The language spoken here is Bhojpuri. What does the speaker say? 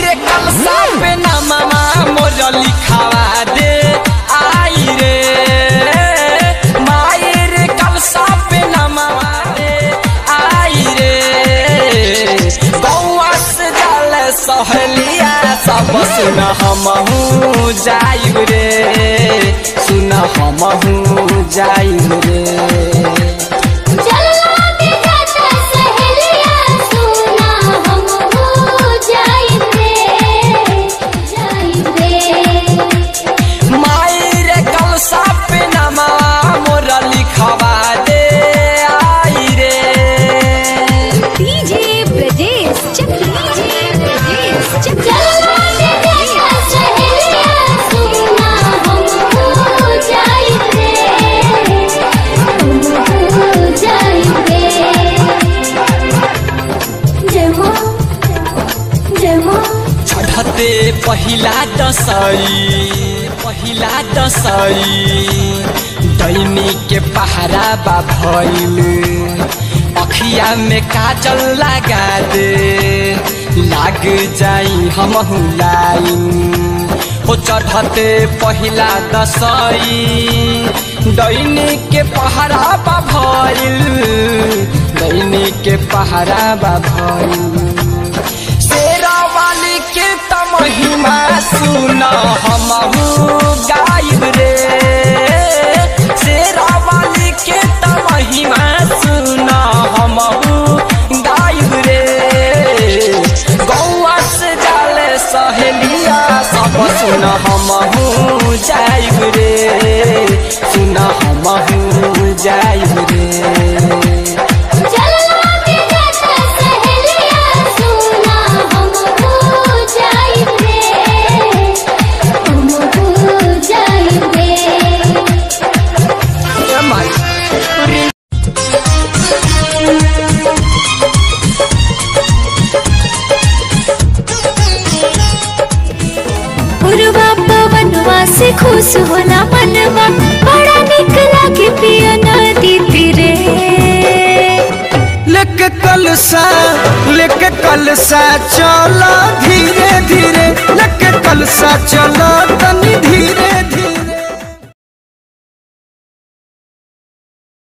रे कलसा पे नामा मोर लिखावा दे आई रे माई रे कलसा पे नामा दे आई रे गौआ से जाल सहलिया सब सुन हमहू जाइब रे सुन हमहू जाइब रे चलना के जाता सहेलिया सुना हम हो जाई रे जाई रे माई रे कलसा पे नमा मोर लिखवा दे आई रे डीजे ब्रजेश चकिया डीजे ब्रजेश चकिया चलना के जाता सहेलिया सुना हम हो जाई रे हम हो जाई रे जय मां जय मां चढ़ते पहिला दसई पहिला दसई दैनी के पहरा बा भइल अखिया में काजल लगा दे लाग जाई हमहू लाइन हो चढ़ते पहिला दसई दैनी के पहरा बा भइल दैनी के पहरा बा भइल शेरा वाली के त महिमा सुन हमहू गाइब रे शेरा वाली के त महिमा सुन हमहू गाइब रे गौआ से जाले सहेलिया सब सुन हमहू जाइब रे सुन हमहू जाइब रे चलना के जाता सहेलिया सुना हम हो जाई रे हम हो जाई रे पुरवा पवनवा से खुश होला मनवा बड़ा निक लागे पिया नदी तीरे लेके कलसा लेके कलसा चलो धीरे धीरे लेके कलसा चलो तनी धीरे धीरे